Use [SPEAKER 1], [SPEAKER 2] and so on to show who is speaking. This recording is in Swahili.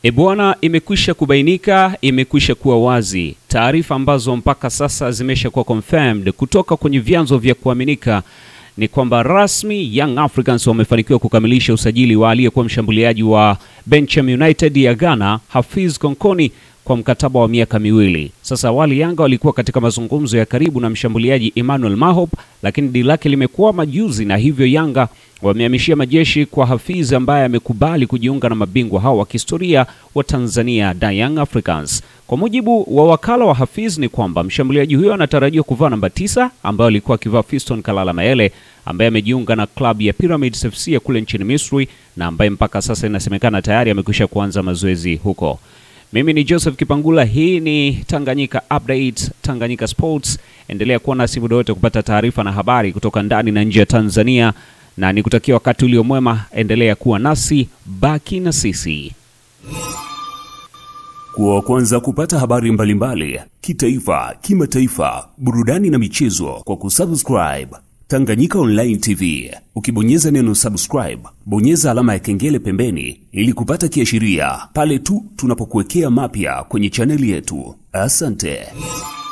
[SPEAKER 1] E bwana, imekwisha kubainika, imekwisha kuwa wazi, taarifa ambazo mpaka sasa zimeshakuwa confirmed kutoka kwenye vyanzo vya kuaminika ni kwamba rasmi Young Africans wamefanikiwa kukamilisha usajili wa aliyekuwa mshambuliaji wa Bencham United ya Ghana Hafiz Konkoni kwa mkataba wa miaka miwili. Sasa awali Yanga walikuwa katika mazungumzo ya karibu na mshambuliaji Emmanuel Mahop, lakini dili lake limekuwa majuzi, na hivyo Yanga wamehamishia majeshi kwa Hafiz ambaye amekubali kujiunga na mabingwa hao wa kihistoria wa Tanzania da Young Africans. Kwa mujibu wa wakala wa Hafiz ni kwamba mshambuliaji huyo anatarajiwa kuvaa namba tisa ambayo alikuwa akivaa Fiston Kalala Mayele ambaye amejiunga na klabu ya Pyramids FC ya kule nchini Misri na ambaye mpaka sasa inasemekana tayari amekwisha kuanza mazoezi huko. Mimi ni Joseph Kipangula, hii ni Tanganyika Update, Tanganyika Sports. Endelea kuwa nasi muda wote kupata taarifa na habari kutoka ndani na nje ya Tanzania, na nikutakia wakati ulio mwema. Endelea kuwa nasi, baki na sisi.
[SPEAKER 2] Kuwa wa kwanza kupata habari mbalimbali kitaifa, kimataifa, burudani na michezo kwa kusubscribe Tanganyika Online TV. Ukibonyeza neno subscribe, bonyeza alama ya kengele pembeni ili kupata kiashiria pale tu tunapokuwekea mapya kwenye chaneli yetu. Asante.